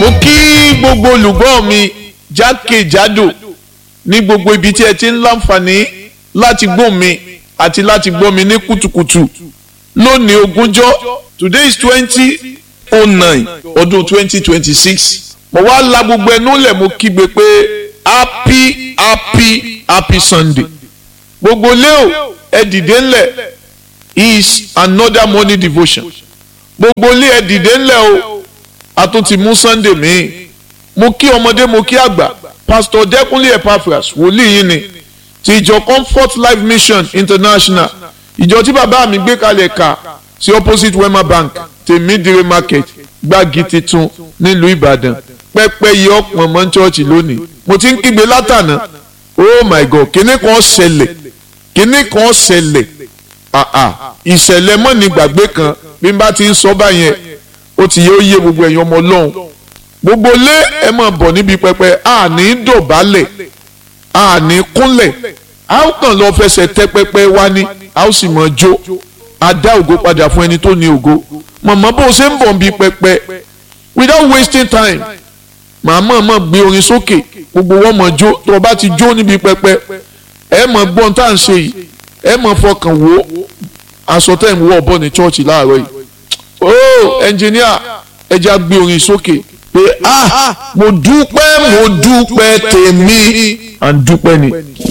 mo kí gbogbo olùgbọ́ mi jákèjádò ní gbogbo ibi tí ẹ ti ń láǹfààní láti gbọ́ mi àti láti gbọ́ mi ní kùtùkùtù lónìí ogúnjọ́ today is twenty oh nine ọdún twenty twenty six mo wá la gbogbo ẹnu lẹ̀ mo kígbe pé happy happy happy sunday gbogbo leo ẹ dìde ńlẹ̀ is another morning devotion gbogbo ilé ẹ dìde ńlẹ̀ o a tún ti mú sunday míì mo kí ọmọdé mo kí àgbà pastor dẹkùnlé epaphras wòlíì yìí ni ti ìjọ comfort life mission international ìjọ tí bàbá mi gbé kalẹ̀ kà sí opposite wema bank tèmídìrí market gbági titun nílùú ìbàdàn pẹ́pẹ́ yìí ọ̀pọ̀ mọ́ chọ́ọ̀chì lónìí mo ti ń kígbe látànà oh my god kíní kan ṣẹlẹ̀ kíní kan ṣẹlẹ̀ àà ìṣẹ̀lẹ̀ mọ́ni gbàgbé kan bí n bá ti ń sọ báyẹn ó ti yẹ ó yé gbogbo ẹ̀yin ọmọ ọlọ́run gbogbo lé ẹ máa bọ̀ níbi pẹpẹ àní dọ̀bálẹ̀ àní kúnlẹ̀ a ó kàn lọ fẹsẹ̀ tẹ pẹpẹ wá ní a ó sì máa jó a dá ògo padà fún ẹni tó ní ògo màmá bó ṣe ń bọ̀ níbi pẹpẹ without wasting time màmá máa gbé orin sókè gbogbo wọn máa jó tó o bá ti jó níbi pẹpẹ ẹ máa gbọ́n tá à ń ṣe yìí ẹ máa fọkàn wò aṣọ tẹ̀ ń wọ̀ bọ̀ ní chọ́ọ̀chì láàárọ̀ yìí oh ẹnjìníà ẹ já gbé orin sókè pé ah mo dúpẹ́ mo dúpẹ́ tèmi à ń dúpẹ́ ni.